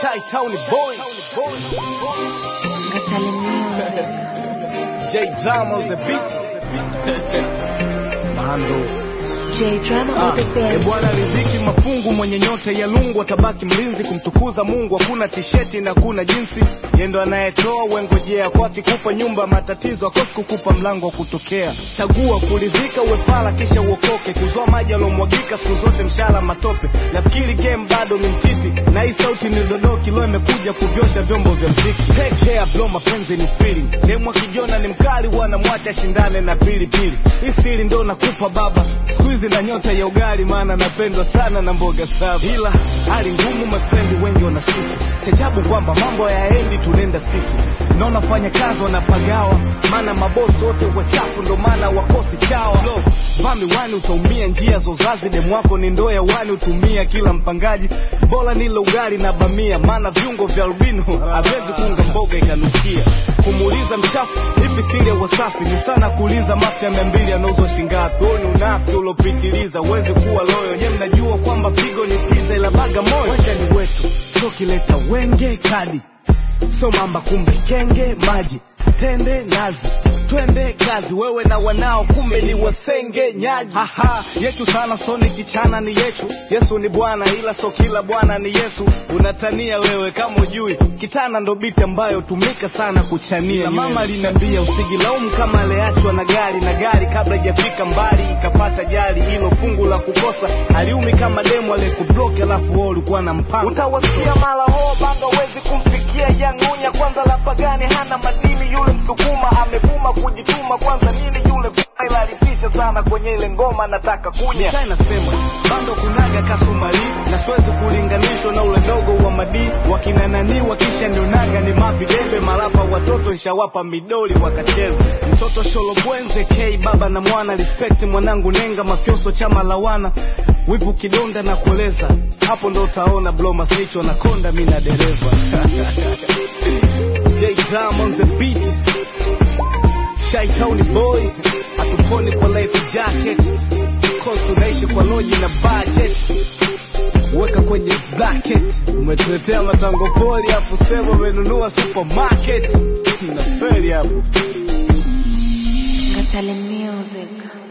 Chi-Town boy. Gatale Music. J Drama on the beat. Mahando. J Drama on the E beat. bwana riziki mafungu mwenye nyota ya lungu atabaki mlinzi kumtukuza Mungu hakuna tisheti na kuna jinsi yendo anayetoa wengojea kwake kupa nyumba matatizo akosi kukupa mlango wa kutokea chagua kuridhika uwefala kisha uokoke kuzoa maji alomwagika siku zote mshala matope nafikiri game bado ni mtiti na hii sauti ni dodoki leo imekuja kuvyosha vyombo vya mziki take care bro mapenzi ni feeling demu akijona ni mkali wanamwacha shindane na pilipili hii siri ndo nakupa baba siku hizi na nyota ya ugali maana napendwa sana na mboga saba ila hali ngumu mafrendi wengi wanasusi chajabu kwamba mambo hayaendi tunaenda sisi naona fanya kazi wanapagawa maana mabosi wote wachafu ndo maana wakosi chawa Lo, vaa miwani utaumia njia za uzazi demu wako ni ndoo ya wani utumia kila mpangaji bora nile ugali na bamia maana viungo vya albino hawezi kuunga mboga ikanukia kumuuliza mchafu hivi siri ya wasafi ni sana kuuliza mafuta ya mia mbili yanauzwa shingapi huo ni unafi uliopitiliza uwezi kuwa loyo nye mnajua kwamba pigo ni pizza ila baga moyo wacha ni wetu so kileta wenge kadi so mamba kumbe kenge maji tende nazi twende kazi wewe na wanao kumbe ni wasenge nyaji haha yetu sana so ni kichana ni yetu yesu ni bwana ila so kila bwana ni yesu unatania wewe kama ujui kitana ndo biti ambayo tumika sana kuchania na mama linambia usijilaumu kama aliachwa na gari na gari kabla ijafika mbali ikapata jali hilo fungu la kukosa aliumi kama demu aliyekubloki alafu wewe ulikuwa na mpango utawasikia mara ho banga wezi kumfikia yangunya kwanza la pagani hana madini yule msukuma amevuma kujituma kwanza nini yule f- ila alitisha sana kwenye ile ngoma nataka kunya Mchai nasema bando kunaga kasumari na siwezi kulinganishwa na ule dogo wa madii wakina nani wakisha nionaga ni mavidebe malapa watoto nshawapa midoli wakacheza mtoto sholobwenze k baba na mwana respect mwanangu nenga mafyoso chama lawana wivu kidonda na kueleza hapo ndo utaona bloma snicho na konda mi na dereva J Drum on the beat Shy Tony boy hatuponi kwa life jacket Cost tunaishi kwa loji na budget weka kwenye bracket umetuletea matango poli afu sema umenunua supermarket na feri hapo Gatale Music.